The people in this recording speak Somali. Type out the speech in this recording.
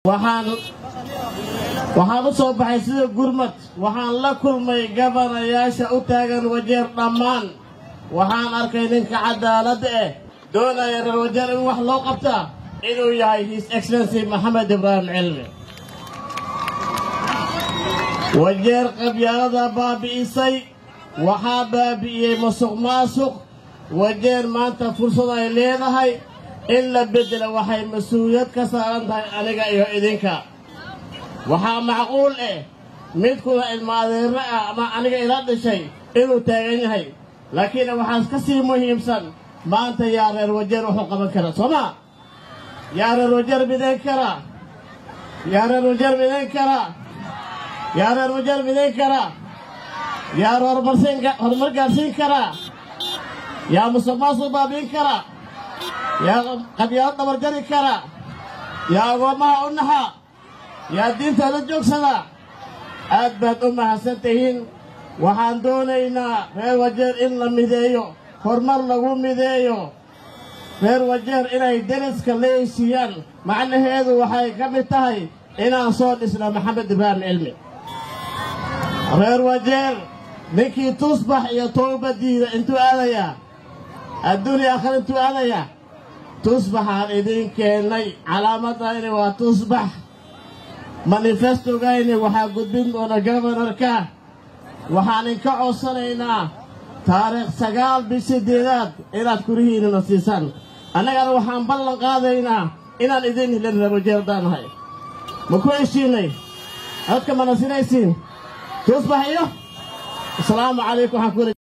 waxaan waxaan u soo baxay sida gurmad waxaan la kulmay gabanayaasha u taagan wajeer dhammaan waxaan arkay ninka cadaaladda eh doonaya reer wajeer in wax loo qabtaa inuu yahay his excellency maxamed ibraahim cilmi wajeer qabyaalada baabi'isay waxaa baabi'iyey musuq maasuq wajeer maanta fursad ay leedahay in la beddela waxay mas-uuliyad ka saaran tahay aniga iyo idinka waxaa macquul eh midkuna ilma adeerre ah ama aniga ila dhishay inuu taagan yahay laakiin waxaas ka sii muhiimsan maanta yaa reer wajeer wuxuu qaban kara soo maa yaa reer wajeer midayn kara yaa reer wajeer midayn kara yaa reer wajeer midayn kara yaa horumar gaarsiin kara yaa musuq maasuq baabiin kara yaa qabyaalo dhabarjari kara yaa agoommaha u naxa yaa diintooda joogsada aad baad u mahadsan tihiin waxaan doonaynaa reer wajeer in la mideeyo horumar lagu mideeyo reer wajeer inay deriska leeysiiyaan macnaheedu waxay ka mid tahay inaan soo dhisna maxamed ibraahim cilmi reer wajeer ninkii tusbax iyo towba diida intuu aadayaa adduuniya akhar intuu aadayaa tusbaxaan idiin keennay calaamadayni waa tusbax manifestogayni waxaa gudbin doona gobonarka waxaan inka codsanaynaa taariikh sagaal bish sideedaad inaad kurihiinana siisaan annagana waxaan ballan qaadaynaa inaan idiin hilin reerwajeerdaanahay ma ku heshiinay codka mana sinaysiin tusbax iyo asalaamu calaykum waxaan ku